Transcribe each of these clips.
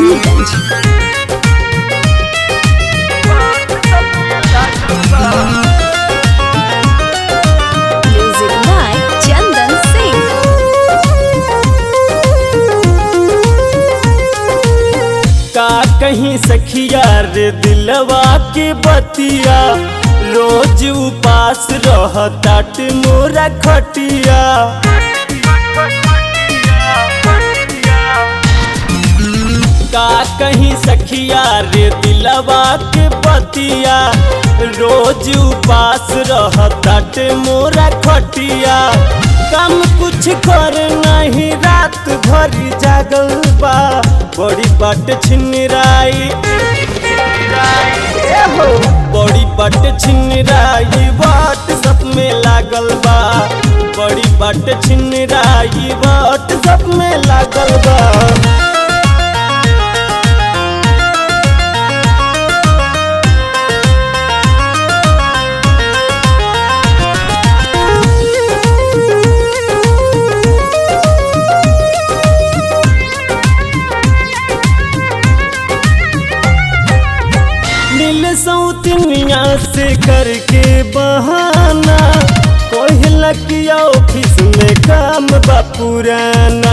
Sultanganj. Music by Chandan Singh. का कहीं सखिया रे दिलवा के बतिया रोज उपास रहतात मोरा खटिया का कहीं सखिया रे दिलवा के बतिया रोज उपास रहतात मोरा खटिया काम कुछ कर नहीं रात भर जागल बा बड़ी बाट छिनराई बड़ी बाट छिनराई बाट सब में लागल बा बड़ी बाट छिनराई बाट सब में लागल बा नील सौतनिया से करके बहाना कोहला की ऑफिस में काम बा पुराना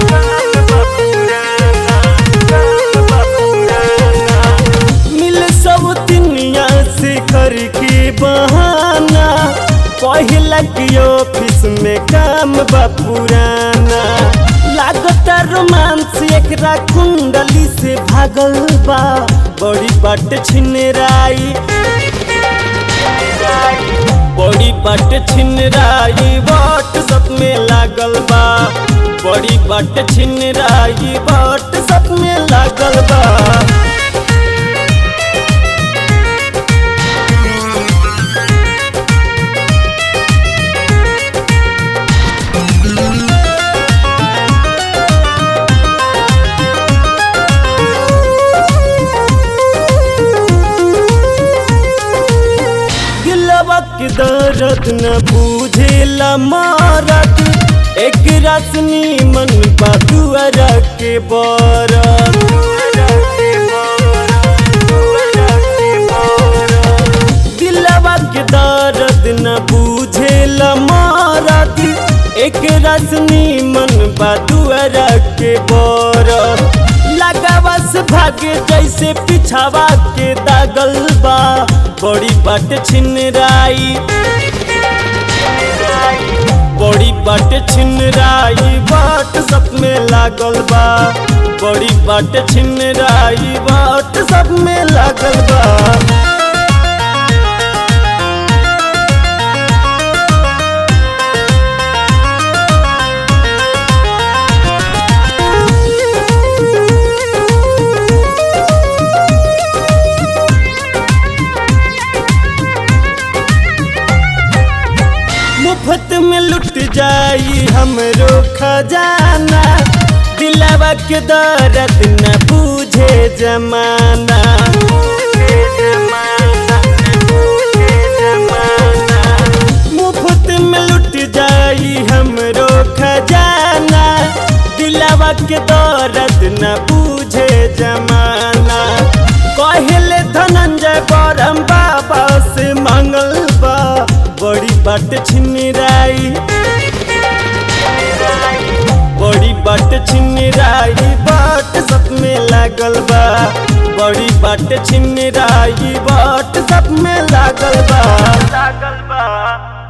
नील सौतनिया से करके बहाना कोहला की ऑफिस में काम बा पुराना लागता रोमांस एकरा कुंडली से भागल बा बड़ी बाट छिनराई बड़ी बाट छिनराई बाट सब में लागल बा बड़ी बाट छिनराई बाट सब में लागल बा दिलवा के दर्द न बूझेला मारत एक रसनी मन बदुअर के बरत दिलवा के दर्द न बूझेला मारत एक रसनी मन बदुअर के बरत लगावस भागे जैसे पिछावा के दागल बा बड़ी बाट छिनराई बड़ी बाट छिनराई बाट सब में लागल बा बड़ी बाट छिनराई बाट सब में लागल बा मुफ्त में लुट जाई हमरो खजाना दिलवा के दर्द न बूझे जमाना मुफ्त में लुट जाई हमरो खजाना दिलवा के दर्द न बूझे जमाना कहले धनंजय बरम बाबा से मांगल बा बड़ी बाट छिनराई बड़ी बाट छिनराई बाट सब में लागल बा बड़ी बाट छिनराई बाट सब में लागल बा लागल बा